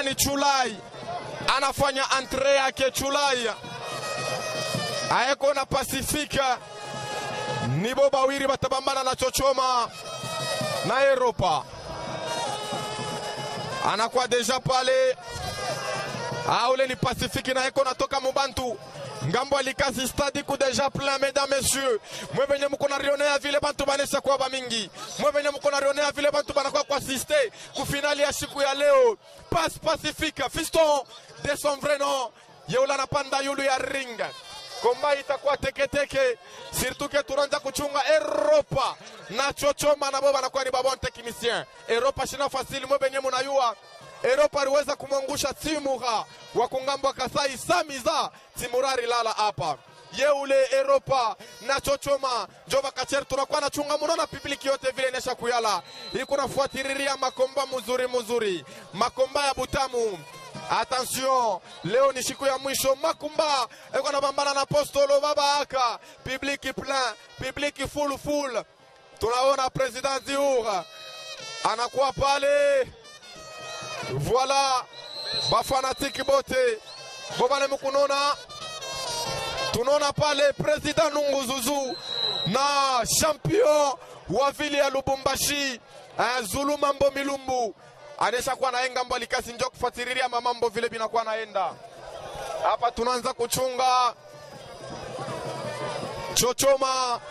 Eli Chulai anafanya entre yake. Chulai aeko na Pasifika nibo bawiri batabambana na Chochoma na Europa, anakuwa deja pale. Aule ni Pasifiki na eko natoka Mubantu ngambo alikasi stadi ku deja plein mesdames messieurs mwe venye muko na rionea vile bantu banesha kuwa bamingi mwe venye muko na rionea vile bantu banakuwa kuasiste ku finali ya siku ya leo pas pacifique fiston de son vrai nom yeula napanda yulu ya ring komba itakuwa teketeke surtout ke tunaanza kuchunga Europa na chochoma nabo banakuwa ni babon technicien Europa shina fasili mwe venye munayua Europa aliweza kumwangusha Timura wa kungambwa Kasai Samiza Timurari lala hapa yeule Europa na chochoma Jova Kacher tunakuwa na chunga muno na publiki yote vile inesha kuyala iko nafuatiriria makomba muzuri muzuri makomba ya butamu Attention, leo ni siku ya mwisho. Makumba eko nabambana na Apostolo baba aka publiki plein, publiki full full. Tunaona president Ziour anakuwa pale Voilà, bafanatiki bote bobale mukunona, tunaona pale president Nunguzuzu na champion wa vile ya Lubumbashi eh, Zulu Mambo Milumbu anesha kuwa naenga mbali kasi njo kufuatililia mamambo vile binakuwa naenda hapa. Tunaanza kuchunga Chochoma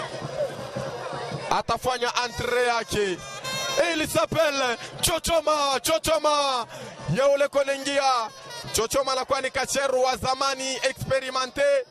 atafanya entre yake il s'appelle Chochoma Chochoma Yaule Konengia Chochoma anakuwa ni kacheru wa zamani experimente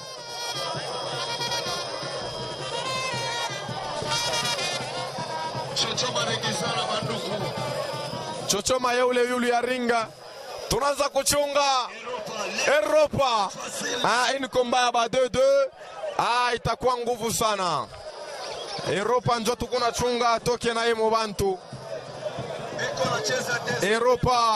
Chochoma regizana bandugu. Chochoma yeule yulu ya ringa tunaanza kuchunga Europa ah, ini komba ba 2-2 ah, itakuwa nguvu sana Europa njo tukuna chunga toke na emo bantu Iko nacheza des Europa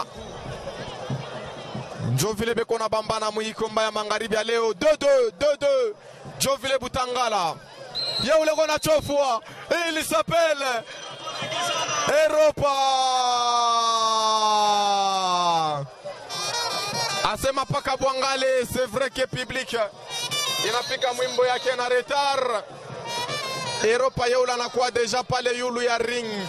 njo vile beko na bambana muikomba ya magharibi ya leo 2-2 2-2 njo vile Butangala yeule kona chofua ili s'appelle Europa asema paka Bwangale, c'est vrai que public inapika mwimbo yake na retard. Europa yeula anakuwa deja pale yulu ya ring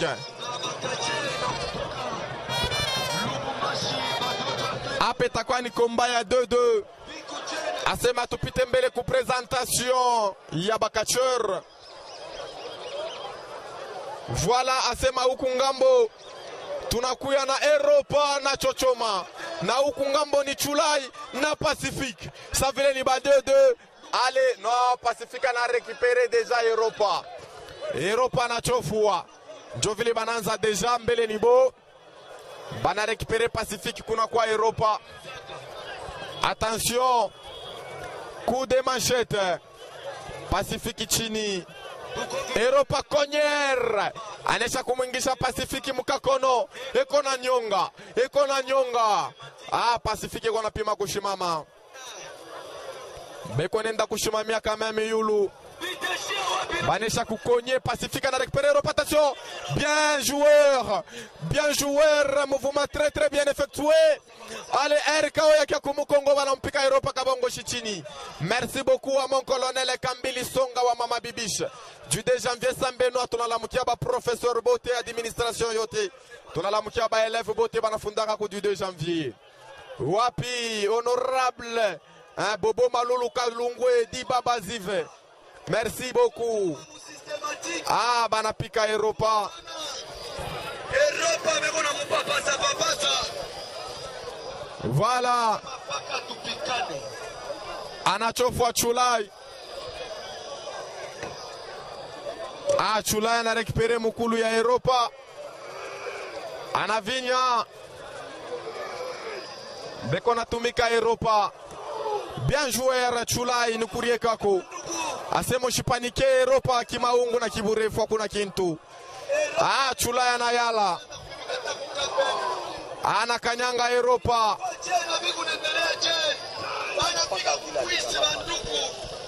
hapa itakuwa ni komba ya 2-2 asema tupite mbele ku presentation ya bakacheur Voila, asema huku ngambo tunakuya na Europa na Chochoma na huku ngambo ni Chulai na Pacifique. Sa vile ni ba 2-2. Ale no Pacifique ana récupéré déjà Europa. Europa na chofua. Njo vile bananza deja mbele ni bo. Bana récupéré Pacifique kuna kwa Europa. Attention. Coup de manchette. Pacifique chini. Europa Konyer anesha kumwingisha Pasifiki mkakono, eko na nyonga, eko na nyonga. Ah, Pasifiki eko napima kushimama, beko nenda kushimamia kama miyulu banesha kukonye Pacifique na récupérer Europa. Attention, bien joueur, bien joueur, mouvement très très bien effectué. Allez, RKO yake kumukongo wanampika Europa kabongo chini. Merci beaucoup à mon colonel Kambili Songa wa Mama Bibish. Du 2 janvier Sambenoa tunalamukia ba professeur bote administration yote. Tunalamukia ba élève bote banafundaka ku du 2 janvier. Wapi honorable hein, Bobo Malulu Kalungwe di Baba Zive. Merci beaucoup. systématique. Ah, banapika Europa. Europa beko na mupapasa papasa. Voilà, Paka tupikane. anachofwa Chulai. Ah, Chulai anarekipere mukulu ya Europa, anavinya beko natumika Europa. Bien joueur Chulai nikurie kako asemo shipanike Europa kimaungu na kiburefu hakuna kintu. Ah, Chulai anayala anakanyanga Europa. Je, na biku nendelea je. Wanapiga kukwisi bandugu.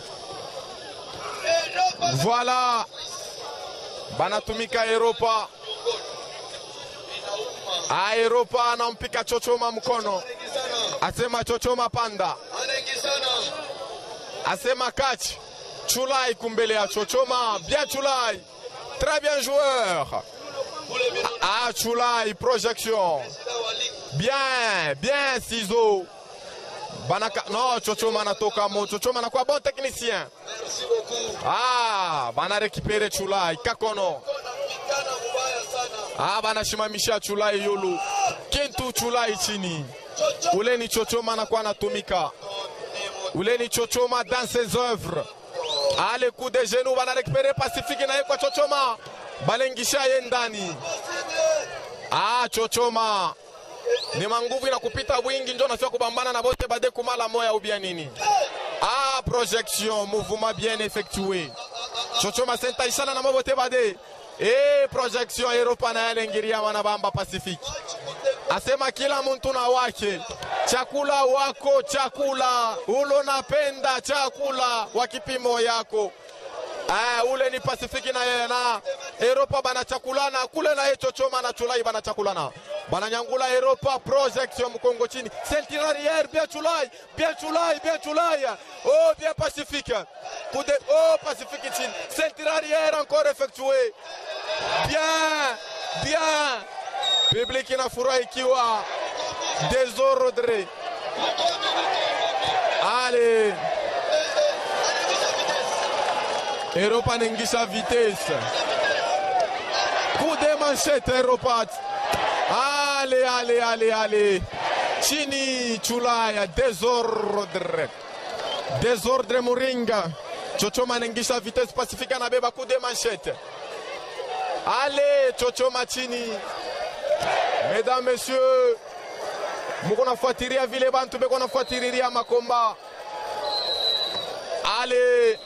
Europa Voilà, banatumika Europa. inauma. Ah, Europa anampika chochoma mkono, Anaingizana. asema chochoma panda, Anaingizana. asema catch. Chulai kumbele ya chochoma, bien Chulai, très bien joueur. Ule vile Ah, Chulai, projection. shida wa ligi. Bien, bien Ciseaux. Banaka, non, Chochoma anatoka mo. Chochoma anakuwa bon technicien. Merci beaucoup. Ah, bana récupérer Chulai, Kakono. Kona mpigana mubaya sana. Ah, banashimamisha Chulai yulu. Kintu Chulai chini. Chocho. Ule ni Chochoma anakuwa anatumika. Ule ni Chochoma dans ses œuvres. Ah, le coup de genou bana récupérer Pacifique na kwa Chochoma. Balengisha ye ndani. Ah, Chochoma. Ni manguvu inakupita bwingi njo nafia kubambana na bote bade kumala moya ubia nini. Ah, projection, mouvement bien effectué. Chochoma sentaishana na mabote bade. Eh, projection Europa na yale ngiria wanabamba Pacific. Asema kila mtu na wake. Chakula wako, chakula. Ulo napenda chakula wa kipimo yako. Ah, ule ni Pasifiki na yeye na Europa bana chakulana kule na yeye chochoma na chulai bana chakulana bana nyangula Europa projection mkongo chini ceinture arrière bien chulai bien chulai bien chulai oh bien Pacifique coup de oh Pacifique chini ceinture arrière encore effectué bien bien public inafurahi ikiwa desordre allez Europa anaingisha vitesse. Coup de manchette Europa. Ale ale ale ale. Chini Chulaya desordre. Desordre Muringa. Chochoma anaingisha vitesse Pacifica anabeba coup de manchette. Ale Chochoma chini. Mesdames, messieurs, muko nafuatilia vile bantu beko nafuatilia makomba. Ale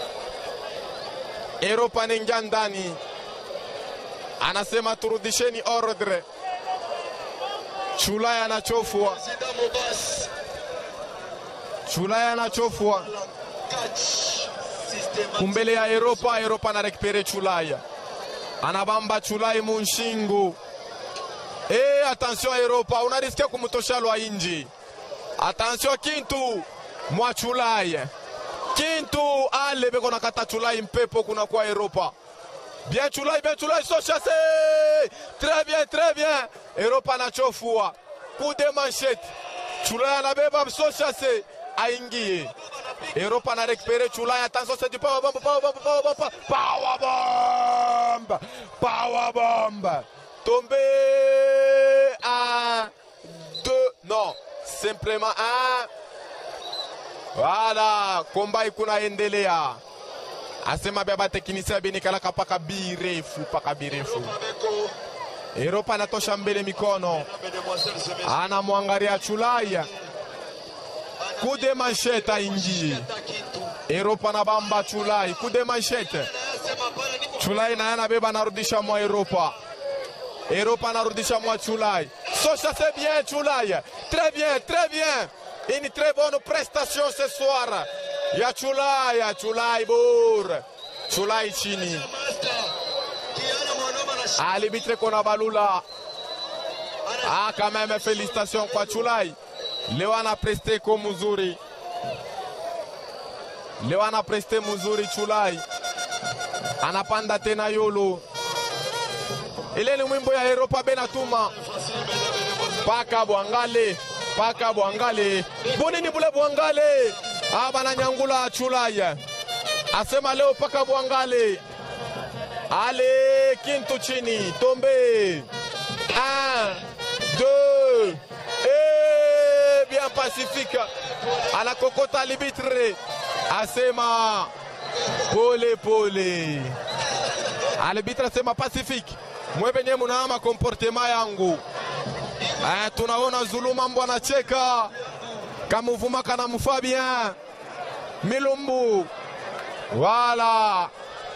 Europa anaingia ndani, anasema turudisheni ordre. Chulaya anachofwa, Zida Mobas. Chulaya anachofwa Catch. Systematic. kumbele ya Europa. Europa anarekipere Chulaya, anabamba Chulai munshingu. Eh, attention Europa, unarisikia kumtosha lwa inji. Attention Kintu mwa Chulaya, Kintu ale beko nakata Chulai mpepo kuna kwa Europa. Bien Chulai, bien Chulai, ils sont chassés. Très bien, très bien. Europa anachofua. Coup de manchette. Chulai anabeba, ils sont chassés. Aingie. Europa ana récupéré Chulai. Attention, c'est du power bomb, power bomb, power bomb, power bomb. Power bomb. Tombé. Un, deux, non. Simplement un. Voilà, komba ikunaendelea. Asema baba teknisia benikalaka paka birefu paka birefu. Mabeko. Europa anatosha mbele mikono, Mademoiselle Zemesi. anamwangalia Chulaya. Coup de manchette aingie. Takitu. Europa na bamba Chulai, coup de manchette. Anasema bana niko Chulai naye anabeba anarudisha mwa Europa. Europa anarudisha mwa Chulai. Socha c'est bien Chulai. Très bien, très bien. Une très bonne prestation ce soir. Ya Chulai, ya Chulai bur. Chulai chini. master. Kiana mwanoma na shi- Alibitre kona balula. ana Ah, quand même félicitations kwa Chulai. Leo ana preste ko mzuri. Leo ana preste mzuri Chulai. Anapanda tena yolo. Ile ni mwimbo ya Europa Benatuma. Paka Bwangale, paka Bwangale. Bonini bule Bwangale. Ah, bana nyangula Chulai. Asema leo paka Bwangale. Ale Kintu chini, tombe. Un, deux, et bien pacifique. Anakokota libitre. Asema pole pole. Alibitre asema pacifique. Mwe benye munaama komportema yangu. Eh, tunaona Zulu mambo anacheka. Kamuvuma kana mufaa bien. Milumbu. Voilà.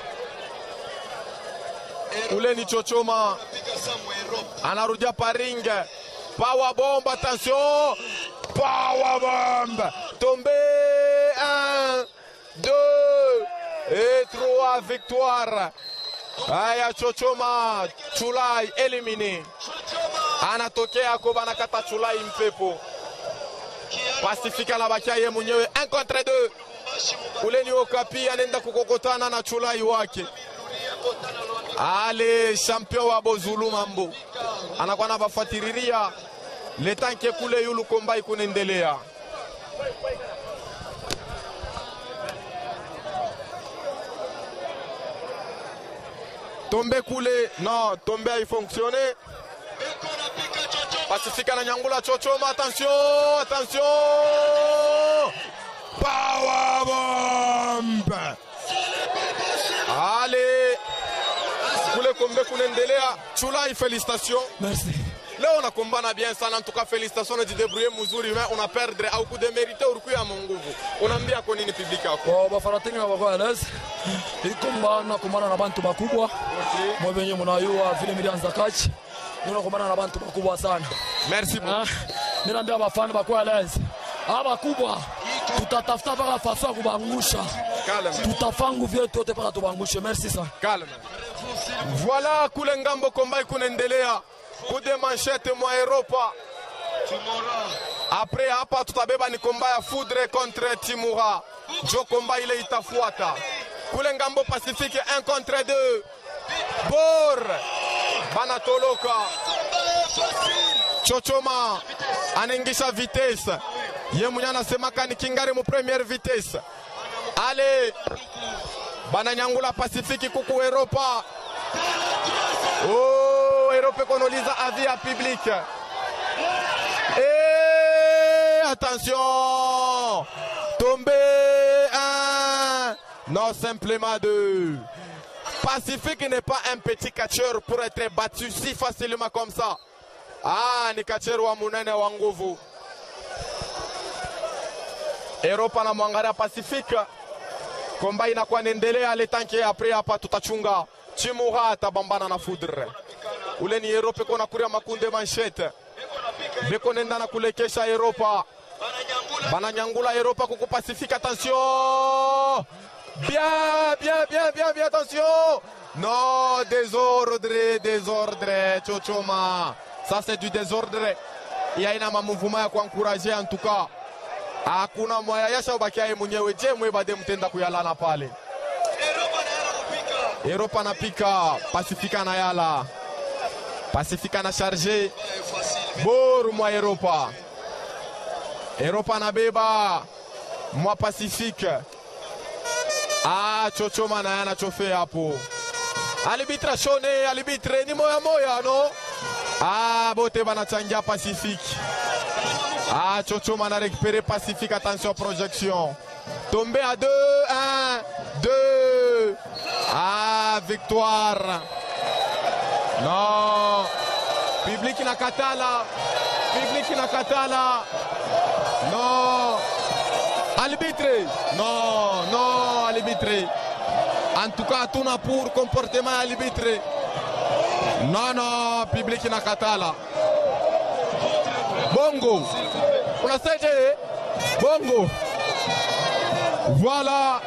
Ule ni chochoma. piga Samu Europe. anarudia paringe power bomb attention power bomb tombé 1 2 et 3 victoire aya chochoma chulai éliminé Chochoma. anatokea ko banakata chulai mpepo Pacifique anabakia ye mwenyewe 1 contre 2 ule ni Okapi anaenda kukokotana na chulai wake ale champion wa Bozulu mambo anakuwa nabafatiriria letanke kule yulu kombai kunaendelea tombe kule non tombe haifonctionne Pacifique ananyangula chochoma attention attention power bomb ale kule kombe kunaendelea chulai felicitation Merci. leo unakombana bien sana ntuka felicitation unajidebrouiller mzuri mais una perdre au kudemerite urikuya munguvu unaambia kwa nini public yako Kwa bafaratini na bakwa les ikomba nakumbana na bantu bakubwa mwe venye munayua vile milianza kachi ninakumbana na bantu bakubwa sana merci beaucoup Ah, ninaambia bafana bakwa les aba bakubwa tutatafuta mpaka faso ya kubangusha calme tutafangu vyetu yote mpaka tubangushe merci sana calme voilà kule ngambo kombai kunaendelea kude manchete mwa Europa Après hapa tutabeba ni komba ya Foudre contre Timura. Jo komba ile itafuata. Kule ngambo Pacifique 1 contre 2. Bor banatoloka. Chochoma anaingisha vitesse. Ye mwenye anasemaka ni kingari mu première vitesse. Ale bananyangula Pacifique kuku Europa. Oh, Europa konoliza avis ya public. Et attention Tombé un Non, simplement deux. Pacifique n'est pas un petit catcheur pour être battu si facilement comme ça. Ah, ni catcheur wa munene wa nguvu. Europa na mwangalia Pacifique. Komba inakuwa inaendelea le tanke après hapa tutachunga. Chimura atabambana na Foudre. Ule ni Europa kona kuria makunde manchete. Beko nenda na kulekesha Europa. Bananyangula Europa kuku Pacifique attention. Bien, bien, bien, bien, bien, attention. Non, désordre, désordre, Chochoma. Ça c'est du désordre. Ya ina mamouvement ya kuankuraje en tout cas. Hakuna mwaya yasha ubakia yeye mwenyewe. Je, mwe bade mtenda kuyalana pale. Europa anapika, Pacifique anayala. Pacifique ana charge. Boru mwa Europa. Europa anabeba mwa Pacifique. Ah, chochoma naye anachofe hapo. Alibitre shone, alibitre ni moya moya no. Ah, bote banachangia Pacifique. Ah, chochoma na récupéré Pacifique, attention projection. Tombé à 2, 1, 2. Ah, victoire. Non. Public inakatala. Public inakatala. Non. Arbitre. Non, non, arbitre. En tout cas, tuna pour comportement arbitre. Non, non, public inakatala. Bongo. Unasaidia? Bongo. Voilà.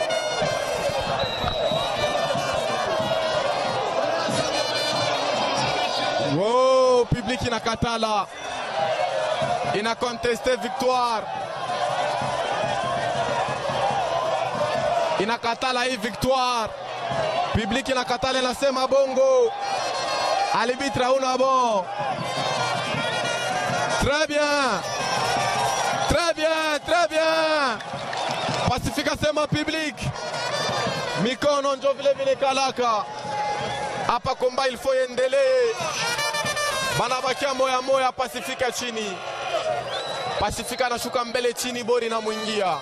Wow, public inakatala. Ina contesté victoire. Inakatala hii victoire. Public inakatala inasema bongo. Arbitre hauna bon. Très bien. Très bien, très bien. Pacifique asema public. Mikono njo vile vile kalaka. Hapa komba il faut iendelee. Banabakia moya moya Pasifika chini. Pasifika anashuka mbele chini, bori inamwingia.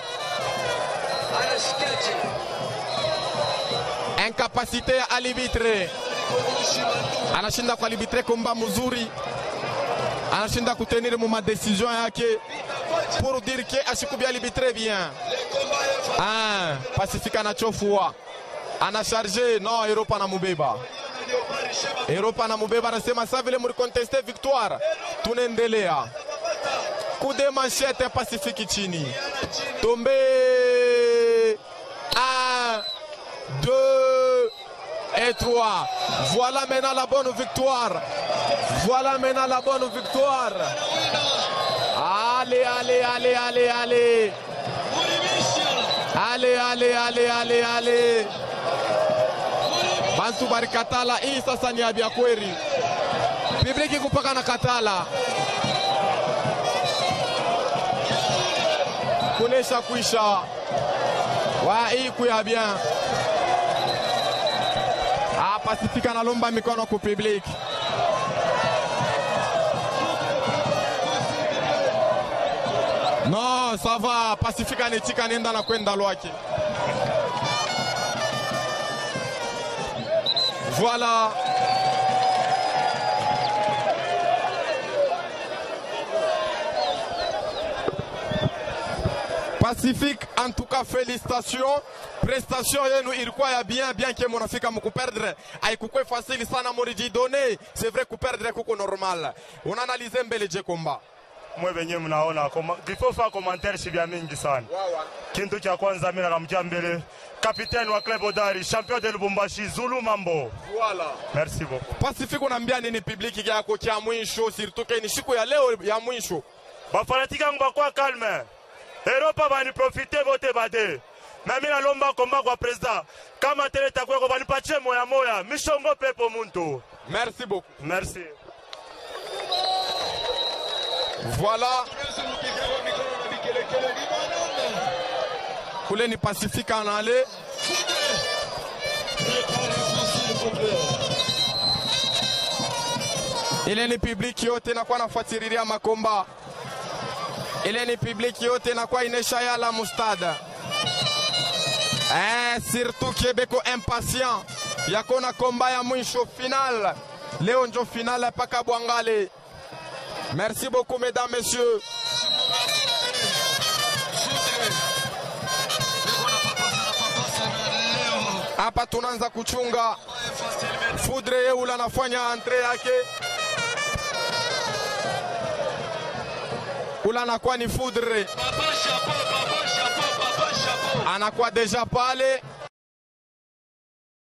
Incapacité ya alibitre, anashinda kualibitre komba mzuri, anashinda kutenir mu madecision yake pour dire que ashikubi alibitre bien. Ah, Pasifika anachofua, anasharge no, Europa anamubeba Europa anamubeba, anasema sa vile mlikonteste victoire, tunaendelea kude manchete Pasifiki chini, tombe 1 2 et 3. Voilà maintenant la bonne victoire Voilà maintenant la bonne victoire. Allez, allez, allez, allez, allez. Allez, allez, allez, allez, allez. Bantu barikatala hii sasa ni ya kweli. Bibliki kupaka na katala. Kunesha kuisha. Wa hii kuya bien. Ah, Pasifika nalomba mikono ku public. No, ça va. Pasifika nitika nenda na kwenda lwake. Voilà. Pacifique, en tout cas félicitations. Prestation yenu ilikuwa ya bien bien que munafika mukuperdre haikukuwa facile sana mulijidone. C'est vrai kuperdre kuko normal. Unaanalize mbele je komba. mwe venye mnaona koma- before fa commentaire si vya mingi sana kintu cha kwanza mimi nakamjia mbele kapiteni wa club Odari champion de Lubumbashi Zulu Mambo Voilà. merci beaucoup Pacifique unaambia nini publiki yako cha mwisho surtout ke ni siku ya leo ya mwisho. bafanatiki yangu bakwa calme eropa baniprofite vote bade na mimi nalomba komba kwa president kama tele takweko banipatie moya moya mishongo pepo muntu Merci beaucoup. merci Voilà. Kule ni Pacifique anale. Ile ni publiki yote inakuwa nafuatililia makomba. Ile ni publiki yote inakuwa inesha yala mustada. Eh, surtout Kebeko impatient yakona komba ya mwisho final. Leo njo final paka Bwangale. Merci beaucoup, mesdames, messieurs. Hapa tunaanza kuchunga Fudre Yeula anafanya entre yake, ula anakuwa ni Fudre, anakuwa deja pale